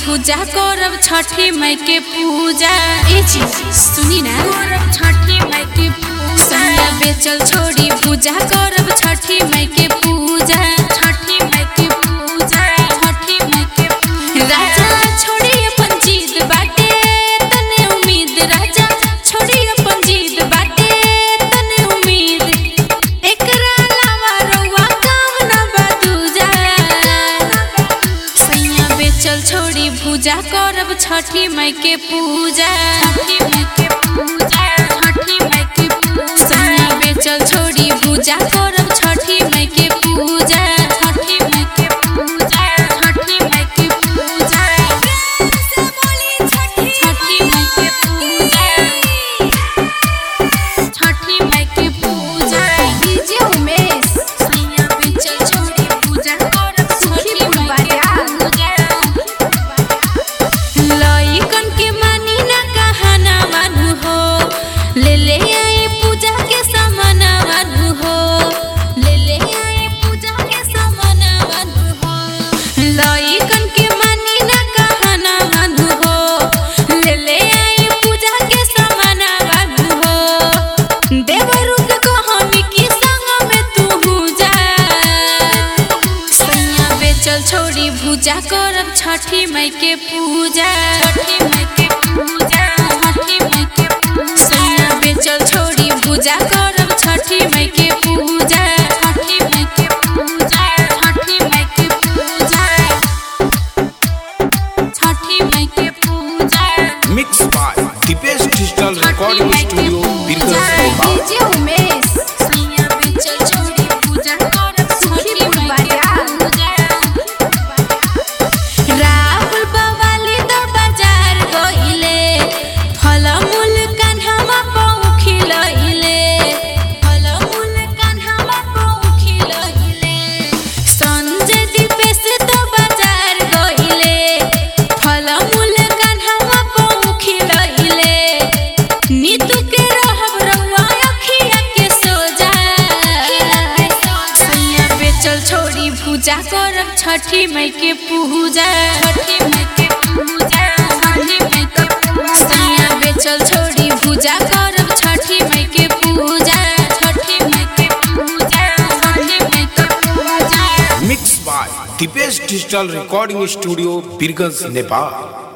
पूजा करब छठी माई के पूजा ए चीज सुनी ना करब छठी माई के पूजा सैया बेचल छोड़ी पूजा करब छठी माई के पूजा छठी माई के पूजा छठी माई के पूजा राजा छोड़ी अपन जिद बाटे तने उम्मीद राजा छोड़ी अपन जिद बाटे तने उम्मीद एकरा अलावा रउआ काम ना बदूजा सैया बेचल छोड़ी पूजा करब छठी माई के पूजा छठी माई के पूजा छठी माई के पूजा सैया बेचल छोड़ी पूजा करब छठी माई के पूजा छठी माई के पूजा छठी माई के पूजा छठी माई के पूजा छठी माई के पूजा डीजे उमेश सैया बेचल छोड़ी पूजा करब छठी माई के पूजा लइकन के मानी ना कहना मानू हो ले ले आई पूजा के सामान मानू हो ले ले आई पूजा के सामान मानू हो लइकन के मानी ना कहना मानू हो ले ले आई पूजा के सामान मानू हो देवरू के कहानी की संग में तू जा सैया बेचल छोड़ी पूजा करब छठी माई के पूजा छठी माई के पूजा छठी माई के पूजा सैया बेचल छोड़ी पूजा करब छठी माई के पूजा छठी माई के पूजा छठी माई के पूजा छठी माई के पूजा mix by Deepesh digital recording studio Birgunj Nepal DJ Umesh सैया बेचल छोड़ी पूजा करब छठी माई के पूजा राहुल बवाली द बाजार गइले फलमूल कान्हामा पौखिलइले फलमूल कान्हामा पौखिलइले संजय दीपेश द बाजार गइले फलमूल कान्हामा पौखिलइले नीतू के रहब रउआ अखिया के सोजा सैया बेचल छोड़ी पूजा करब छठी माई के पूजा छठी माई के पूजा छठी माई के पूजा सैया बेचल छोड़ी पूजा करब छठी माई के पूजा छठी माई के पूजा छठी माई के पूजा mix by Deepesh digital recording studio Birgunj Nepal